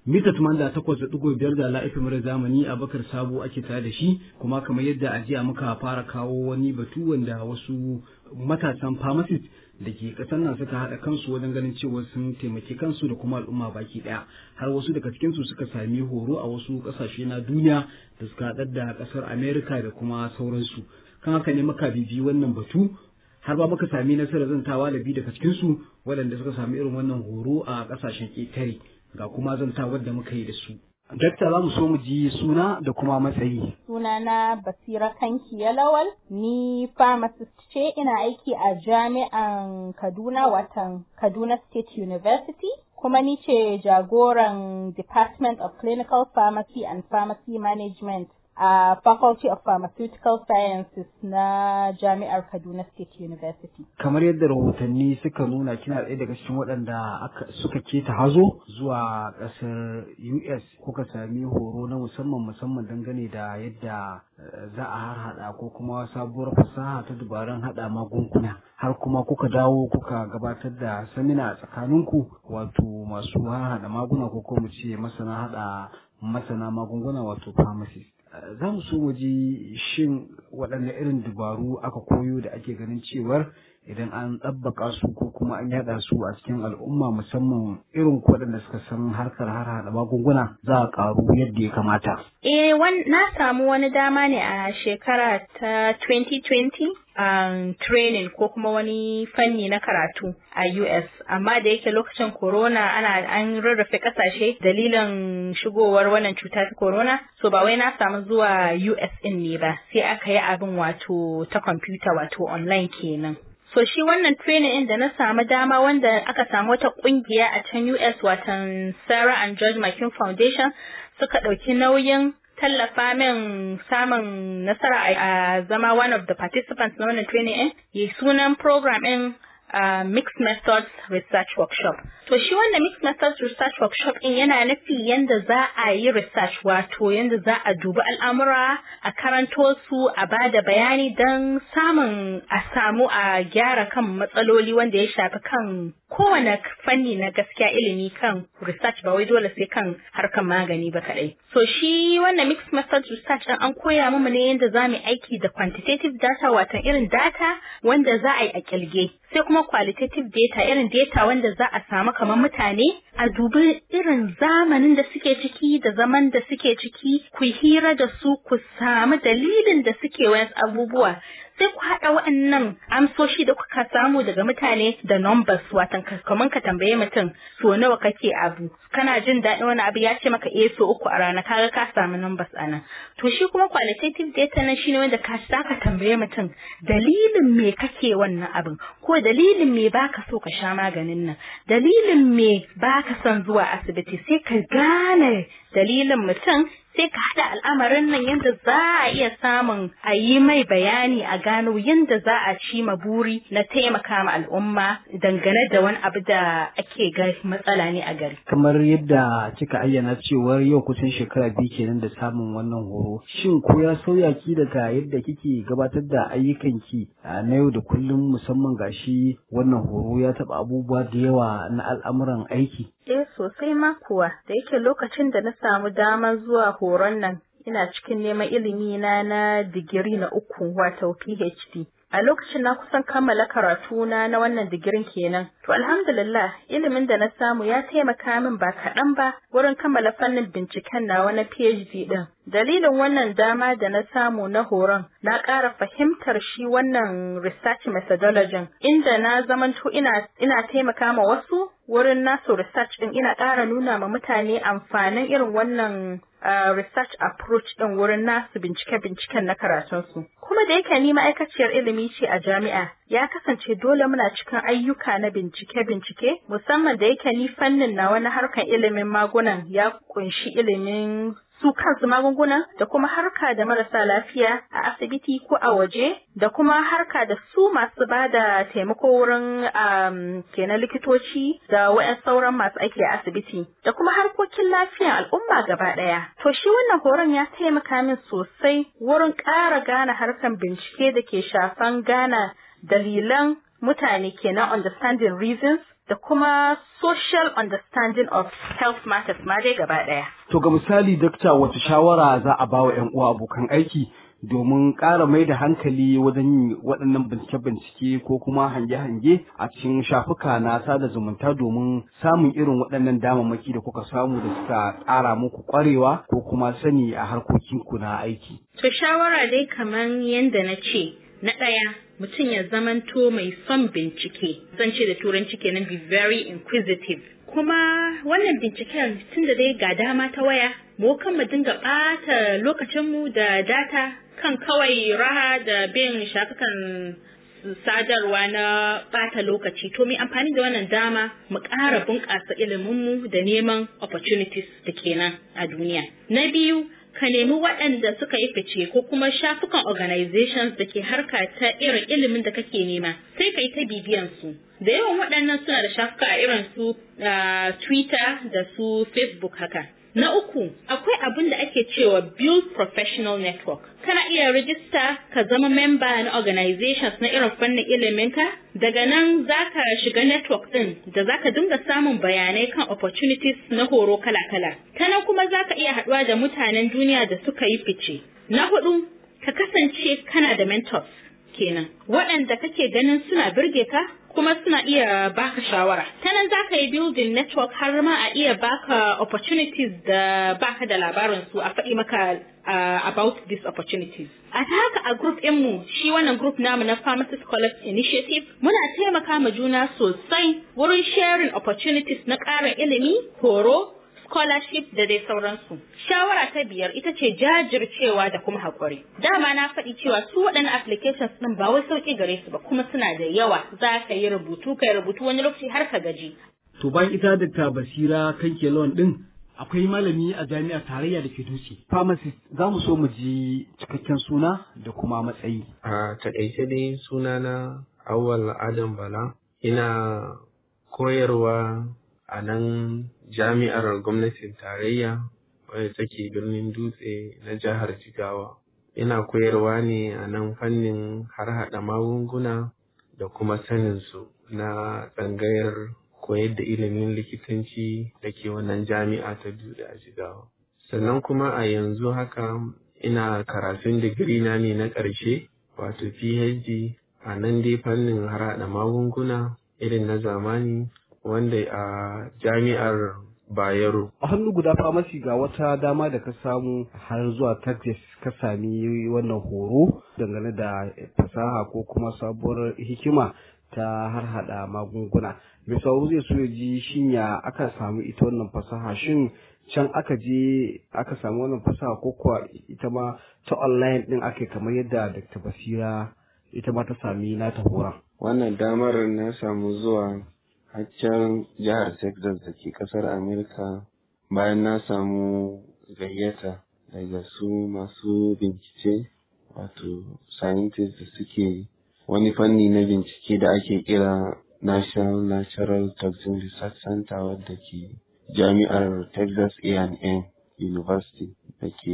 mita tumanda takwas da ɗigo biyar da la'ifin mara zamani a bakar sabo ake tare da shi kuma kamar yadda a jiya muka fara kawo wani batu wanda wasu matasan pharmacist da ke ƙasar nan suka haɗa kansu wajen ganin cewa sun taimaki kansu da kuma al'umma baki ɗaya har wasu daga cikinsu suka sami horo a wasu ƙasashe na duniya da suka haɗar da ƙasar america da kuma sauransu kan haka ne muka bibi wannan batu har ba muka sami nasarar zantawa da biyu daga cikinsu waɗanda suka sami irin wannan horo a ƙasashen ƙetare ga kuma zantawar da muka yi da su. Dakta za mu so mu ji suna da kuma matsayi. Sunana Basira Kanki Yalawal, ni pharmacist ce ina aiki a jami'an Kaduna watan Kaduna State University. Kuma ni ce jagoran Department of Clinical Pharmacy and Pharmacy Management a Faculty of Pharmaceutical Sciences na Jami'ar Kaduna State University. Kamar yadda rahotanni suka nuna kina ɗaya daga cikin waɗanda suka keta hazo zuwa ƙasar US kuka sami horo na musamman musamman dangane da yadda za a harhaɗa ko kuma sabuwar fasaha ta dubaran haɗa magunguna har kuma kuka dawo kuka gabatar da samina a tsakaninku wato masu harhaɗa magunguna ko kuma ce masana haɗa masana magunguna wato pharmacist. za mu so mu ji shin waɗanne irin dabaru aka koyo da ake ganin cewar idan an ɗabbaka su ko kuma an yaɗa su a cikin al'umma musamman irin waɗanda suka san harkar har haɗa magunguna za a ƙaru yadda ya kamata. Eh, na samu wani dama ne a shekara ta 2020 um, training ko kuma wani fanni na karatu a US amma da yake lokacin corona ana an rarrafe kasashe dalilin shigowar wannan cuta ta corona so ba wai na samu zuwa US din ne ba sai aka yi abin wato ta kwamfuta wato online kenan So shi wannan training ɗin da na samu dama wanda aka samu wata ƙungiya a can US watan Sarah and George McKean Foundation suka ɗauki nauyin tallafa min samun nasara a zama one of the participants na wannan training ɗin. Yi sunan program ɗin uh, Mixed Methods Research Workshop. To shi wanda Mixed Methods Research Workshop ɗin yana nufi yanda za a yi research wato yanda za a dubi al'amura a karanto su a ba da bayani don samun a samu a gyara kan matsaloli wanda ya shafi kan kowane fanni na gaskiya ilimi kan research ba wai dole sai kan harkan magani ba kaɗai. So shi wannan Mixed Methods Research ɗin an koya mu ne yanda za mu aiki da quantitative data watan irin data wanda za a yi a ƙirge. Sai kuma qualitative data irin data wanda za a samu kamar mutane a dubi irin zamanin da suke ciki da zaman da suke ciki ku hira da su ku samu dalilin da suke wayan abubuwa sai ku haɗa waɗannan amsoshi da kuka samu daga mutane da numbers watan kamar ka tambaye mutum so nawa kake abu kana jin daɗin wani abu ya ce maka eh so uku a rana kaga ka samu numbers a nan to shi kuma qualitative data nan shine wanda ka ka tambaye mutum dalilin me kake wannan abin ko dalilin me baka so ka sha maganin nan dalilin me baka son zuwa asibiti sai ka gane dalilin mutum sai ka haɗa al'amarin nan yadda za a iya samun a yi mai bayani a gano yadda za a ci ma buri na taimaka ma al'umma dangane da wani abu da ake ga matsala ne a gari. Kamar yadda kika ayyana cewar yau kusan shekara biyu kenan da samun wannan horo. Shin ko ya sauya ki daga yadda kike gabatar da ayyukanki na yau da kullum musamman gashi wannan horo ya taɓa abubuwa da yawa na al'amuran aiki? Eh sosai ma kuwa da yake lokacin da na samu damar zuwa horon nan ina cikin neman ilimi na na digiri na uku wato PhD. A lokacin na kusan kammala karatuna na wannan digirin kenan. To alhamdulillah ilimin da na samu ya taimaka min ba kaɗan ba wurin kammala fannin binciken nawa na PhD ɗin. Dalilin wannan dama da na samu na horon na ƙara fahimtar shi wannan research methodology inda na zamanto ina, ina taimaka ma wasu wurin nasu research ɗin ina ƙara nuna ma mutane amfanin irin wannan uh, research approach ɗin wurin nasu bincike-binciken na karatunsu. Kuma da yake ni ma'aikaciyar ilimi ce a jami'a, ya kasance dole muna cikin ayyuka na bincike-bincike, musamman da yake ni fannin na wani harkan ilimin magunan ya kunshi ilimin su kansu magunguna da kuma harka da marasa lafiya a asibiti ko a waje da kuma harka da su masu ba da taimako wurin um, kenan likitoci da wa'yan sauran masu aiki a asibiti da kuma harkokin lafiyar al'umma gaba ɗaya. To shi wannan horon ya taimaka min sosai wurin ƙara gane harkan bincike da ke shafan gane dalilan mutane kenan understanding reasons da kuma social understanding of health matters ma dai gaba ɗaya. To ga misali dakta wace shawara za a ba wa 'yan uwa abokan aiki domin ƙara mai da hankali wajen yin waɗannan bincike-bincike ko kuma hange-hange a cikin shafuka na sada zumunta domin samun irin waɗannan damammaki da kuka samu da suka ƙara muku ƙwarewa ko kuma sani a harkokinku na aiki. To shawara dai kamar yadda na ce, na ɗaya mutum ya zamanto mai son bincike, zan ce da turanci kenan be very inquisitive. Kuma wannan binciken tun da dai ga dama ta waya, mu kan mu dinga ɓata lokacinmu da data kan kawai raha da bin shafukan sadarwa na ɓata lokaci to mai amfani da wannan dama mu ƙara bunƙasa iliminmu da neman opportunities da kenan a duniya. Na biyu ka nemi waɗanda suka yi fice ko kuma shafukan organizations da ke harka ta irin ilimin da kake nema sai ka yi ta bibiyan su. Da yawan waɗannan suna da shafuka a irin su Twitter da su Facebook haka. Na uku, akwai abin da ake cewa Build Professional Network. Kana iya rijista ka zama memba na organizations na irin fannin iliminka, daga nan za ka shiga network ɗin da za ka dinga samun bayanai kan opportunities na horo kala-kala. Ta nan kuma za ka iya haɗuwa da mutanen duniya da suka yi fice. Na hudu, ka kasance kana da mentors kenan, waɗanda kake ganin suna birge ka kuma suna iya baka shawara. Ta nan za ka yi building network har ma a iya baka opportunities da baka da labarin su a faɗi maka uh, about these opportunities. A ta haka a group mu shi wannan group namu na Pharmacy Scholars Initiative muna taimaka ma juna sosai wurin sharing opportunities na ƙarin ilimi, horo, scholarship da dai sauransu. Shawara ta biyar ita ce jajircewa da kuma haƙuri. Dama na faɗi cewa su waɗannan applications ɗin ba wai sauƙi gare su ba kuma suna da yawa za ka yi rubutu ka yi rubutu wani lokaci har ka gaji. To bayan ita da basira kan kelon ɗin akwai malami a jami'ar tarayya da ke dutse. Pharmacist za mu so mu ji cikakken suna da kuma matsayi. A taƙaice dai sunana Awwal Adam Bala ina koyarwa a nan jami'ar gwamnatin tarayya wadda take birnin dutse na jihar jigawa ina koyarwa ne a nan fannin harhaɗa magunguna da kuma saninsu na tsangayar koyar da ilimin likitanci da ke wannan jami'a ta dutse a jigawa sannan kuma a yanzu haka ina karatun digiri na ne na ƙarshe wato phd a nan dai fannin harhaɗa magunguna irin na zamani wanda a jami'ar Bayero. A hannu guda famasi ga wata dama da ka samu har zuwa Texas ka sami wannan horo dangane da fasaha ko kuma sabuwar hikima ta har hada magunguna. Mai sauro zai so ya ji shin ya aka samu ita wannan fasaha shin can aka je aka samu wannan fasaha ko kuwa ita ma ta online din ake kamar yadda Dr. Basira ita ma ta sami nata horon. Wannan damar na samu zuwa haccan jihar Texas da ke ƙasar Amerika bayan na samu gayyata daga su masu bincike wato scientists da suke wani fanni na bincike da ake kira National Natural Toxin Research Center wadda ke jami'ar Texas A&M University da ke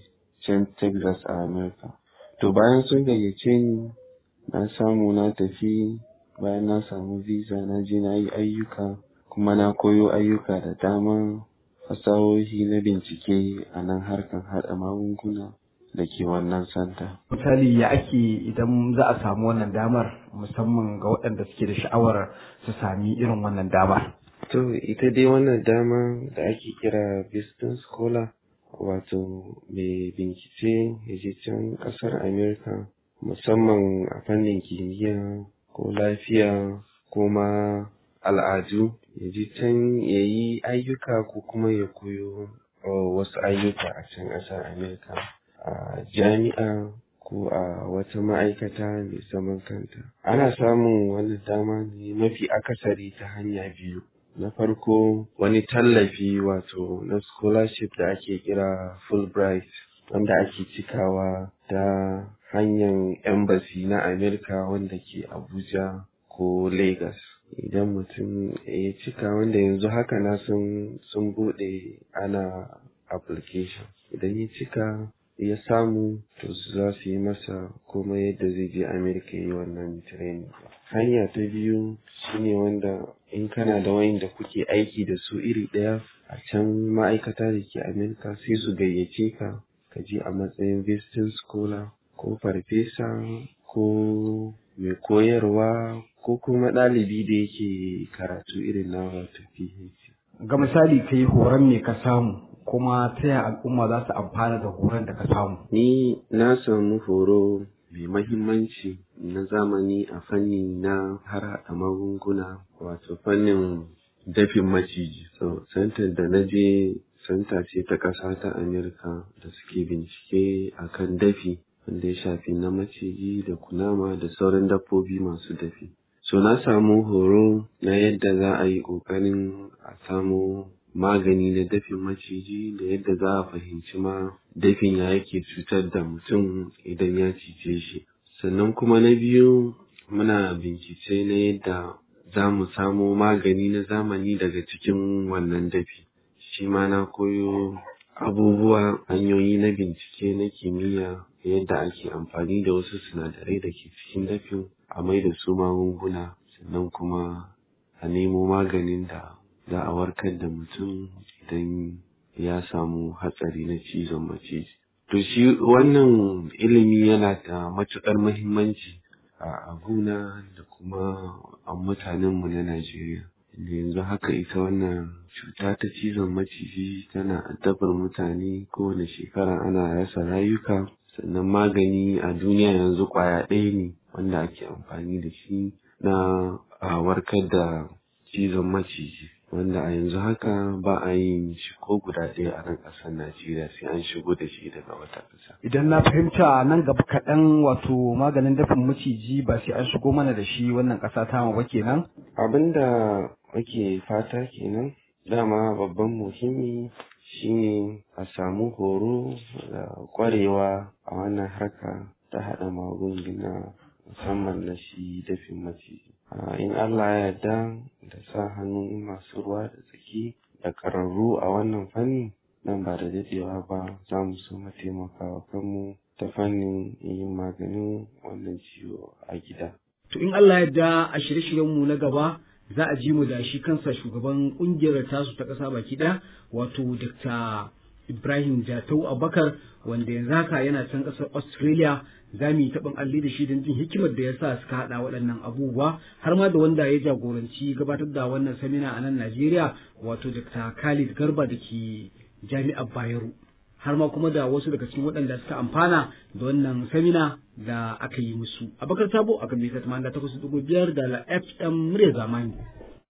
can Texas a Amerika. To bayan sun gayyace ni na samu na tafi bayan na samu visa na je na yi ayyuka kuma na koyo ayyuka da dama fasahohi na bincike a nan harkan haɗa magunguna da ke wannan santa. Misali ya ake idan za a samu wannan damar musamman ga waɗanda suke da sha'awar su sami irin wannan damar. To ita dai wannan dama da ake kira business scholar wato mai bincike ya je can ƙasar Amerika musamman a fannin kimiyya ko lafiya ko ma al'adu ya ji can ya yi ayyuka ko kuma ya koyo wasu ayyuka a can ƙasar Amerika a jami'a ko a wata ma'aikata mai zaman kanta. Ana samun wani dama ne mafi akasari ta hanya biyu. Na farko wani tallafi wato na scholarship da ake kira Fulbright wanda ake cikawa ta hanyar embassy na Amerika wanda ke Abuja ko Lagos. Idan mutum ya cika wanda yanzu haka na sun sun bude ana application. Idan ya cika ya samu to za su yi masa komai yadda zai je Amerika yi wannan training hanya ta biyu shine wanda in kana da wayan da kuke aiki da su iri ɗaya a can ma'aikata da ke Amerika sai su gayyace ka ka je a matsayin visiting scholar ko farfesa ko mai koyarwa ko kuma ɗalibi da yake karatu irin na wato PhD. Ga misali kai horon me ka samu kuma ta yaya al'umma za su amfana da horon da ka samu? Ni na samu horo mai mahimmanci na zamani a fanni na harhaɗa magunguna wato fannin dafin maciji. So, santar da na je santa ce ta ƙasa ta Amerika da suke bincike akan dafi wanda ya shafi na maciji da kunama da sauran dabbobi masu dafi. So na samu horo na yadda za a yi ƙoƙarin a samu magani na dafin maciji da yadda za a fahimci ma dafin ya yake cutar da mutum idan ya cije shi. Sannan kuma na biyu muna bincike na yadda za mu samo magani na zamani daga cikin wannan dafi. Shi ma na koyo abubuwa hanyoyi na bincike na kimiyya yadda ake amfani da wasu sinadarai da ke cikin dafin a mai da su magunguna sannan kuma a nemo maganin da za a warkar da mutum idan ya samu hatsari na cizon maciji. To shi wannan ilimi yana da matuƙar muhimmanci a guna da kuma a mutanenmu na Najeriya. yanzu haka ita wannan cuta ta cizon maciji tana addabar mutane kowane shekara ana rasa rayuka sannan magani a duniya yanzu kwaya ɗaya ne wanda ake amfani da shi na a warkar da cizon maciji wanda a yanzu haka ba a yin shi ko guda ɗaya a nan ƙasar Najeriya sai an shigo da shi daga wata ƙasa. Idan na fahimta nan gaba kaɗan wato maganin dafin maciji ba sai an shigo mana da shi wannan ƙasa ta ba kenan? Abin da muke fata kenan dama babban muhimmi shine a samu horo da ƙwarewa a wannan harka ta haɗa magunguna musamman na shi dafin maciji. in Allah ya yarda da sa hannun masu ruwa da tsaki da ƙararru a wannan fanni nan ba da daɗewa ba za mu so mu taimakawa kanmu ta fannin yin maganin wannan ciwo a gida. To in Allah ya yarda a shirye-shiryenmu na gaba za a ji mu da shi kansa shugaban ƙungiyar tasu ta ƙasa baki ɗaya wato Dr. Ibrahim Jatau Abakar wanda yanzu haka yana can ƙasar Australia za mu yi taɓin alli da shi don jin hikimar da ya sa suka haɗa waɗannan abubuwa har ma da wanda ya jagoranci gabatar da wannan samina a nan Najeriya wato Dr. Khalid Garba da ke Jami'ar Bayero. har ma kuma da wasu daga cikin waɗanda suka amfana da wannan samina da aka yi musu. Abakar Sabo a kan mita 88.5 da FM murya zamani.